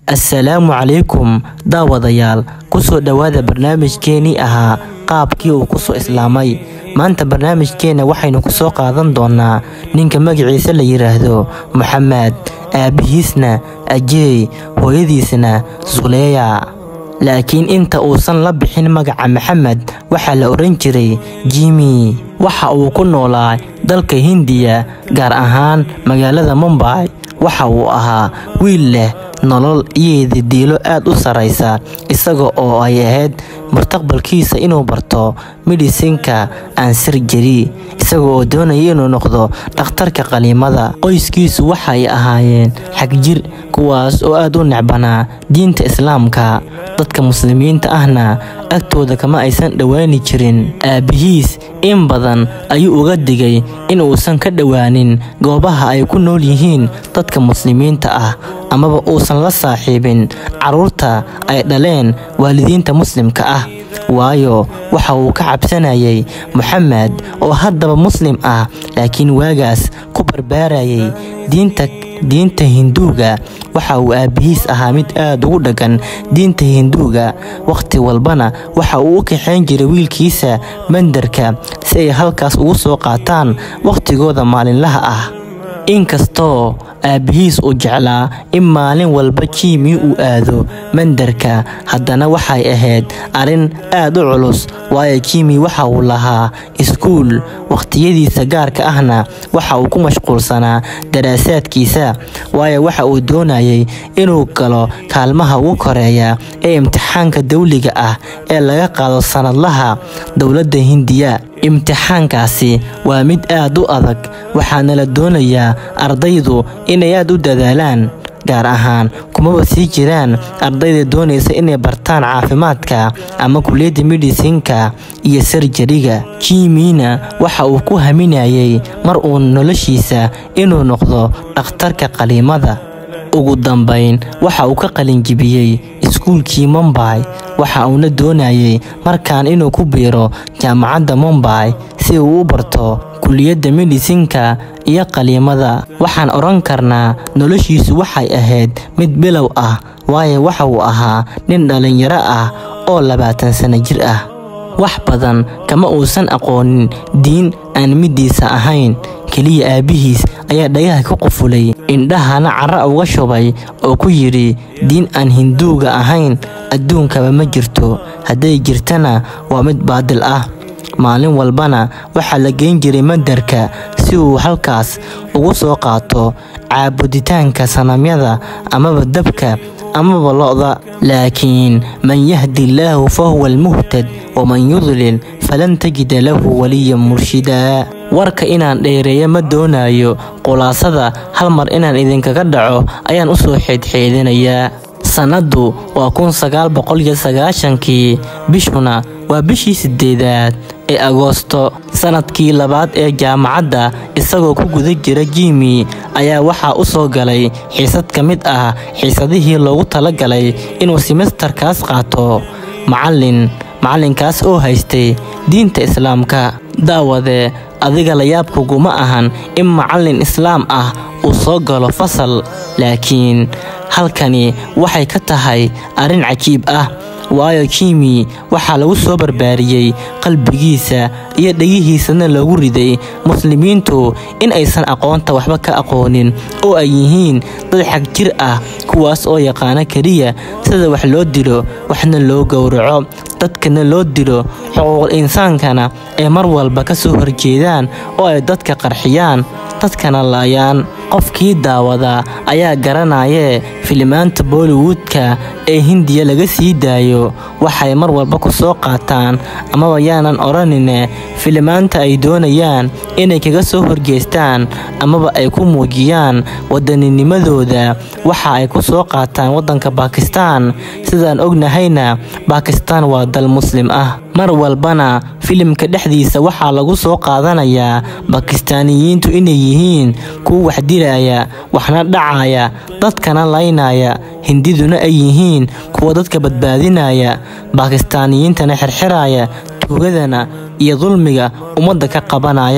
assalaamu calaykum daawadayaal kusoo dhowaada barnaamijkeenii ahaa qaabkii uu kusoo islaamay maanta barnaamijkeenna waxaynu kusoo qaadan doonaa ninka magaciisa la yidhaahdo moxamed aabbihiisna ajeey hooyadiisna suleeya laakiin inta uusan la bixin magaca maxamed waxaa la odhan jiray jimi waxa uu ku noolaa dalka hindiya gaar ahaan magaalada mumbay waxa uu ahaa wiil leh nolol iyo didiilo aad u sarraysa isaga oo ay ahayd mustaqbalkiisa inuu barto midhisinka aansirjeri isaga oo doonaya inuu noqdo dhakhtarka qaliimada qoyskiisu waxay ahaayeen xagjir kuwaas oo aad u necbanaa diinta islaamka dadka muslimiinta ahna agtooda kama aysan dhowaani jirin aabbihiis in badan ayuu uga digay in uusan ka dhowaanin goobaha ay ku nool yihiin dadka muslimiinta ah amaba uusan la saaxiibin carruurta ay dhaleen waalidiinta muslimka ah waayo waxa uu ka cabsanayay moxamed oo haddaba muslim ah laakiin waagaas ku barbaarayay diinta diinta hinduuga waxa uu aabbihiis ahaa mid aad ugu dhaggan diinta hinduuga wakhti walbana waxa uu u kaxayn jiray wiilkiisa mandarka si ay halkaas ugu soo qaataan wakhtigooda maalinlaha ah inkastoo aabbihiis uu jeclaa in maalin walba jimi uu aado mandarka haddana waxay ahayd arrin aad u culus waayo jimi waxa uu lahaa iskuul wakhtiyadiisa gaarka ahna waxa uu ku mashquulsanaa daraasaadkiisa waayo waxa uu doonayay inuu galo kaalmaha ugu koreeya ee imtixaanka dawliga ah ee laga qaado sannadlaha dowladda hindiya imtixaankaasi waa mid aad u adag waxaana la doonayaa ardaydu inay aad u dadaalaan gaar ahaan kumaba sii jiraan ardayda doonaysa inay bartaan caafimaadka ama kuliyadda midhisinka iyo sarjariga jimina waxa uu ku haminayay mar uu noloshiisa inuu noqdo dhakhtarka qaliimada ugu dambayn waxa uu ka qalinjibiyey iskuulkii mumbay waxa uuna doonayay markaan inuu ku biiro jaamacadda mumbay si uu u barto kuliyadda midhisinka iyo qaliimada waxaan odhan karnaa noloshiisu waxay ahayd mid bilow ah waayo waxa uu ahaa nin dhallinyaro ah oo labaatan sano jir ah wax badan kama uusan aqoonin diin aan middiisa ahayn keliya aabbihiis ayaa dhagaha ka qufulay indhahana cara uga shubay oo ku yidhi diin aan hinduuga ahayn adduunkaba ma jirto hadday jirtana waa mid baadil ah maalin walbana waxaa la geyn jiray mandarka si uu halkaas ugu soo qaato caabuditaanka sanamyada amaba dabka amaba lo'da laakiin man yahdi illaahu fa huwa almuhtad waman yudlil falan tajida lahu waliyan murshidaa warka inaan dheereeyo ma doonayo khulaasada hal mar inaan idinkaga dhaco ayaan u soo xeedxeedinayaa sannaddu waa kun sagaal boqol iyo sagaashankii bishuna waa bishii siddeedaad ee agoosto sannadkii labaad ee jaamacadda isagoo ku guda jira jimi ayaa waxaa u soo galay xiisad ka mid ah xiisadihii loogu talagalay inuu simestarkaas qaato macallin macallinkaas oo haystay diinta islaamka daawade adiga layaabkuguma ahan in macallin islaam ah uu soo galo fasal laakiin halkani waxay ka tahay arrin cajiib ah waayo jimi waxaa lagu soo barbaariyey qalbigiisa iyo dhegihiisana loogu riday muslimiintu in aysan aqoonta waxba ka aqoonin oo ay yihiin dad xag jir ah kuwaas oo yaqaana keliya sida wax loo dilo waxna loo gowraco dadkana loo dilo xuquuqul insaankana ay mar walba ka soo horjeedaan oo ay dadka qarxiyaan dadkana laayaan qofkii daawada ayaa garanayee filimaanta bollywoodka ee hindiya laga sii daayo waxay mar walba ku soo qaataan amaba yaanan odhanine filimaanta ay doonayaan inay kaga soo horjeestaan amaba ay ku muujiyaan waddaninimadooda waxa ay ku soo qaataan waddanka baakistaan sidaan ognahayna baakistaan waa dal muslim ah mar walbana filimka dhexdiisa waxaa lagu soo qaadanayaa bakistaaniyiintu inay yihiin kuwa wax dilaya waxna dhacaya dadkana laynaya hindiduna ay yihiin kuwa dadka badbaadinaya baakistaaniyiintana xirxiraya tuugadana iyo dulmiga ummadda ka qabanaya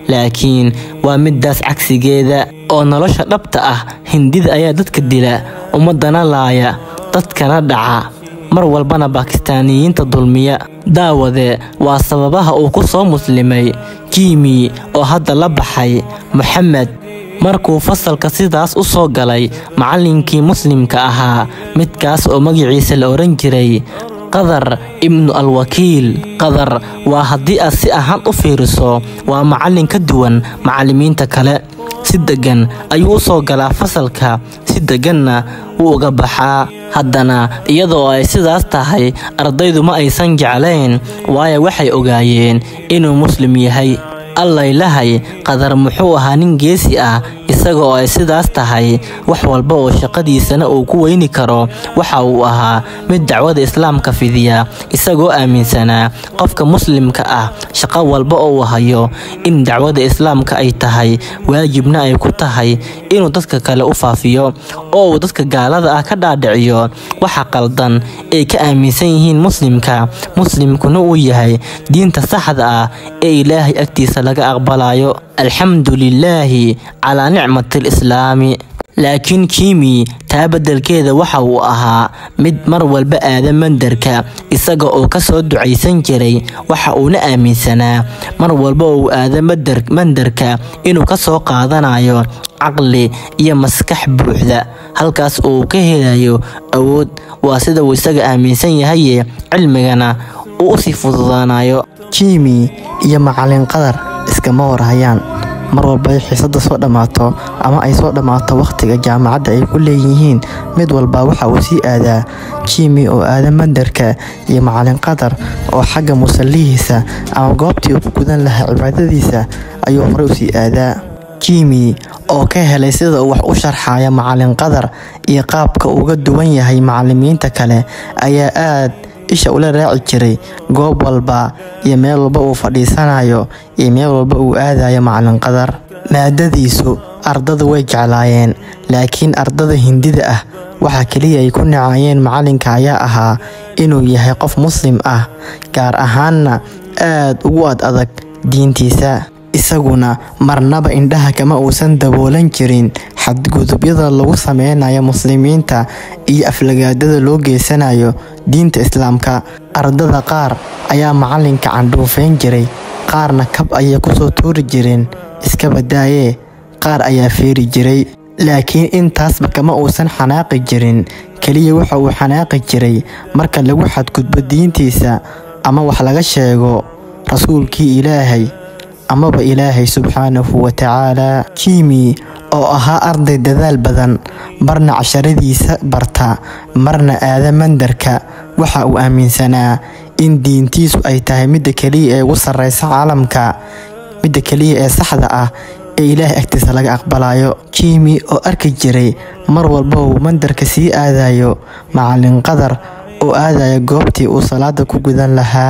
laakiin waa midaas cagsigeeda oo nolosha dhabta ah hindida ayaa dadka dila ummadana laaya dadkana dhaca mar walbana bakistaaniyiinta dulmiya daawade waa sababaha uu ku soo muslimay jiimi oo hadda la baxay moxamed markuu fasalka sidaas u soo galay macallinkii muslimka ahaa midkaas oo magaciisa la odhan jiray qadar ibnu alwakiil qadar waa haddii aad si ahaan u fiiriso waa macallin ka duwan macallimiinta kale si deggan ayuu u soo galaa fasalka si degganna wuu uga baxaa haddana iyadoo ay sidaas tahay ardaydu ma aysan jeclayn waayo waxay ogaayeen inuu muslim yahay allaylahay qadar muxuu ahaa nin geesi ah isagoo ay sidaas tahay wax walba oo shaqadiisana uu ku weyni karo waxa uu ahaa mid dacwada islaamka fidiya isagoo aaminsanaa qofka muslimka ah shaqo walba oo uu hayo in dacwada islaamka ay tahay waajibna ay ku tahay inuu dadka kale u faafiyo oo uu dadka gaalada ah ka dhaadhiciyo waxa qaldan ay ka aaminsan yihiin muslimka muslimkuna uu yahay diinta saxda ah ee ilaahay agtiisa laga aqbalayo alxamdu lilaahi calaa nicmati alislaami laakiin kiimi taa beddelkeeda waxa uu ahaa mid mar walba aada mandarka isaga oo ka soo ducaysan jiray waxa uuna aaminsanaa mar walba uu aada mandarka inuu ka soo qaadanayo caqli iyo maskax buuxda halkaas uu ka helayo awood waa sida uu isaga aaminsan yahaye cilmigana uu usii fududaanayo jiimi iyo macalin qadar iskama warhayaan mar walba ay xiisada soo dhammaato ama ay soo dhammaato wakhtiga jaamacadda ay ku leeyihiin mid walba waxa uu sii aadaa jiimi oo aada mandarka iyo macalin qadar oo xagga musallihiisa ama goobtii uu ku gudan lahaa cibaadadiisa ayuu horey usii aadaa jiimi oo ka helay sida uu wax u sharxaya macalin qadar iyo qaabka uga duwan yahay macalimiinta kale ayaa aad isha ula raaci jiray goob walba iyo meel walba uu fadhiisanayo iyo meel walba uu aadayo macalin qadar maadadiisu ardadu way jeclaayeen laakiin ardada hindida ah waxaa keliya ay ku nacayeen macalinka ayaa ahaa inuu yahay qof muslim ah gaar ahaanna aad ugu ad adag diintiisa isaguna marnaba indhaha kama uusan daboolan jirin xadgudubyada lagu sameynayo muslimiinta iyo aflagaadada loo geysanayo diinta islaamka ardada qaar ayaa macalinka candhuufeyn jiray qaarna kab ayay kusoo tuuri jireen iska badaayee qaar ayaa feeri jiray laakiin intaasba kama uusan xanaaqi jirin keliya waxa uu xanaaqi jiray marka lagu xadgudbo diintiisa ama wax laga sheego rasuulkii ilaahay amaba ilaahay subxaanahu wa tacaalaa jiimi oo ahaa arday dadaal badan marna casharadiisa barta marna aada mandarka waxa uu aaminsanaa in diintiisu ay tahay midda keliya ee ugu sarreysa caalamka midda keliya ee saxda ah ee ilaahay agtiisa laga aqbalayo jiimi oo arki jiray mar walba uu mandarka sii aadayo macalin qadar oo aadaya goobtii uu salaada ku gudan lahaa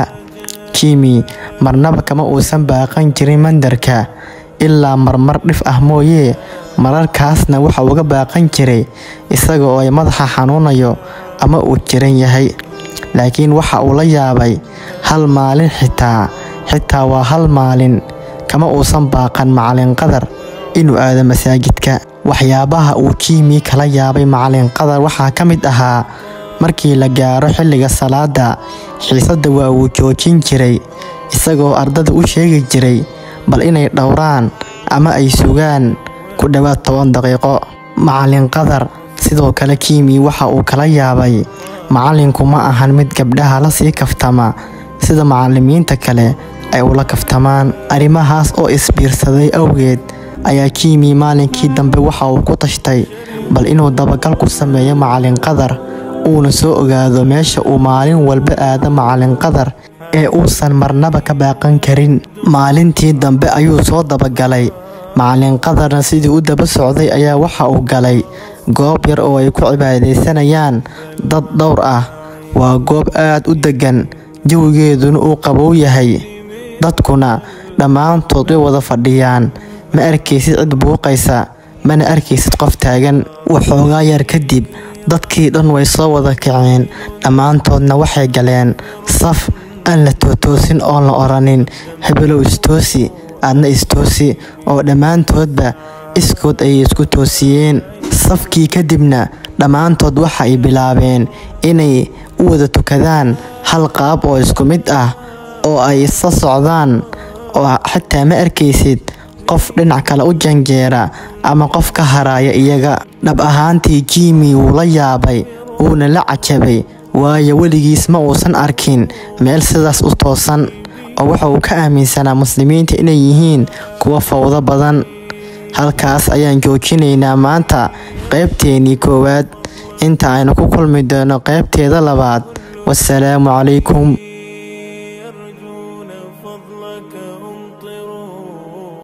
jiimi marnaba kama uusan baaqan jirin mandarka ilaa marmar dhif ah mooyee mararkaasna waxa uga baaqan jiray isaga oo ay madaxa xanuunayo ama uu jiran yahay laakiin waxa uu la yaabay hal maalin xitaa xitaa waa hal maalin kama uusan baaqan macalin qadar inuu aado masaajidka waxyaabaha uu jiimi kala yaabay macalin qadar waxaa ka mid ahaa markii la gaaro xilliga salaada xiisadda waa uu joojin jiray isagoo ardada u sheegi jiray bal inay dhowraan ama ay sugaan ku dhowaad toban daqiiqo macalin qadar sidoo kale kiimi waxa uu kala yaabay macalinku ma ahan mid gabdhaha la sii kaftama sida macalimiinta kale ay ula kaftamaan arrimahaas oo isbiirsaday awgeed ayaa kiimi maalinkii dambe waxa uu ku tashtay bal inuu dabagal ku sameeyo macalin qadar uuna soo ogaado meesha uu maalin walba aado macalin qadar ee uusan marnaba ka baaqan karin maalintii dambe ayuu soo dabagalay macalin qadarna sidii u daba socday ayaa waxa uu galay goob yar oo ay ku cibaadaysanayaan dad dhowr ah waa goob aad u deggan jawigeeduna uu qabow yahay dadkuna dhammaantood way wada fadhiyaan ma arkaysid cid buuqaysa mana arkaysid qof taagan waxoogaa yar kadib dadkii dhan way soo wada kaceen dhammaantoodna waxay galeen saf aan la tootoosin oon la odhanin hebelow istoosi aadna istoosi oo dhammaantoodba iskood ayay isku toosiyeen safkii kadibna dhammaantood waxa ay bilaabeen inay u wada tukadaan hal qaab oo isku mid ah oo ay isla socdaan oo xitaa ma arkaysid qof dhinac kale u janjeera ama qof ka haraya iyaga dhab ahaantii jimi wuu la yaabay wuuna la cajabay waayo weligiis ma uusan arkin meel sidaas u toosan oo waxa uu ka aaminsanaa muslimiinta inay yihiin kuwa fawdo badan halkaas ayaan joojinaynaa maanta qaybteenii koowaad inta aynu ku kulmi doono qaybteeda labaad wasalaamu calaykum